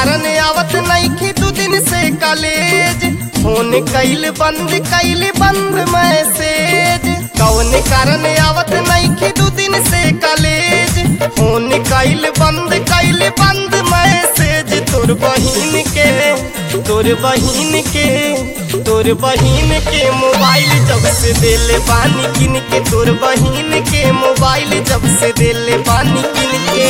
कारण आवत नईखी दू दिन से कॉलेज फोन कैल बंद कैल बंद मैसेज कौन कारण आवत नईखी दू दिन से कॉलेज फोन कैल बंद कैल बंद मैसेज तोर बहिन के तोर बहिन के तोर बहिन के मोबाइल जब से दिल पानी किन के तोर बहिन के मोबाइल जब से दिल पानी किन के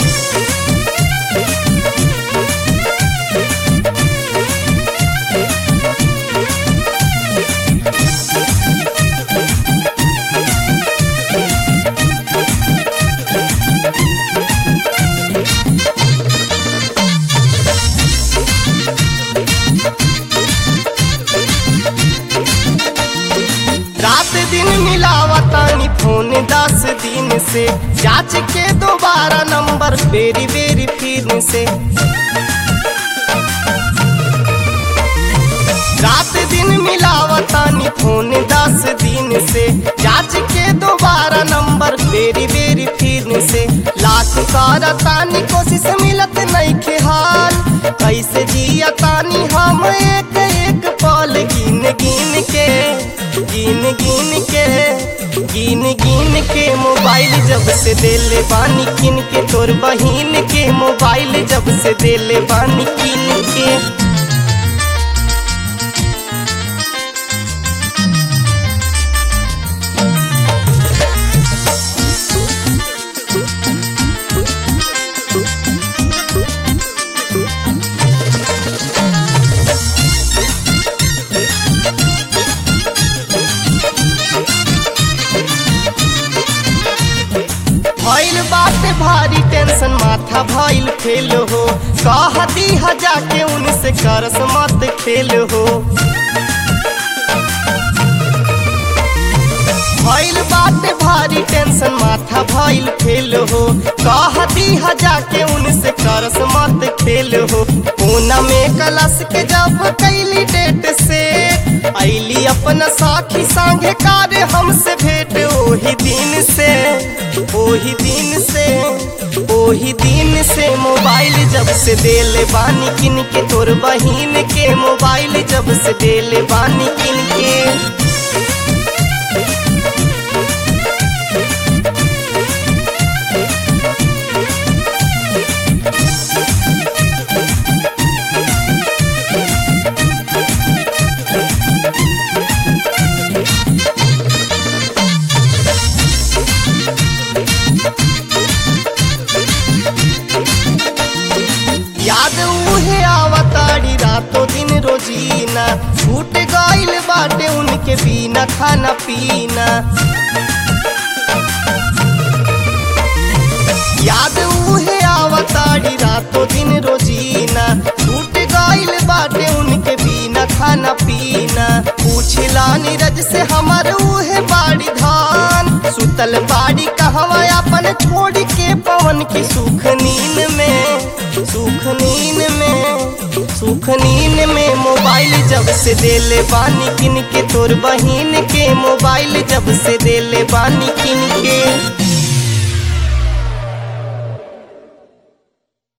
रात दिन मिलावतानी फोन दस दिन से जांच के दोबारा नंबर बेरी बेरी फिर से रात दिन मिलावतानी फोन दस दिन से जांच के दोबारा नंबर बेरी बेरी फिर से लाख करतानी कोशिश मिलत नहीं के हाल कैसे जिया तानी हम एक एक पल गिन गिन के गिन गिन के गिन गिन के मोबाइल जब से दिल बानी किन के तोर बहिन के मोबाइल जब से दिल बानी किन के भइल बाटे भारी टेंशन माथा भइल फेल हो कह दी जाके उनसे करस मत खेल हो भइल बाटे भारी टेंशन माथा भइल फेल हो कह दी जाके उनसे करस मत खेल हो पूना में कलश के जब कैली डेट से ऐली अपना साखी संगे कार्य हमसे भेंट ओही दिन से ओही दिन से ओही दिन से मोबाइल जब से देले बानी किन के तोर बहिन के मोबाइल जब से देले बानी किन के याद उहे आवताड़ी रातों दिन रोजीना छूट गइल बाटे उनके बिना खाना पीना याद उहे आवताड़ी रातों दिन रोजीना छूट गइल बाटे उनके बिना खाना पीना पूछला नीरज से हमर उहे बाड़ी धान सुतल बाड़ी कहवा अपन छोड़ के पवन की सुख नींद में सुख नींद में सुख नींद में मोबाइल जब से देले बानी किन के तोर बहिन के मोबाइल जब से देले बानी किन के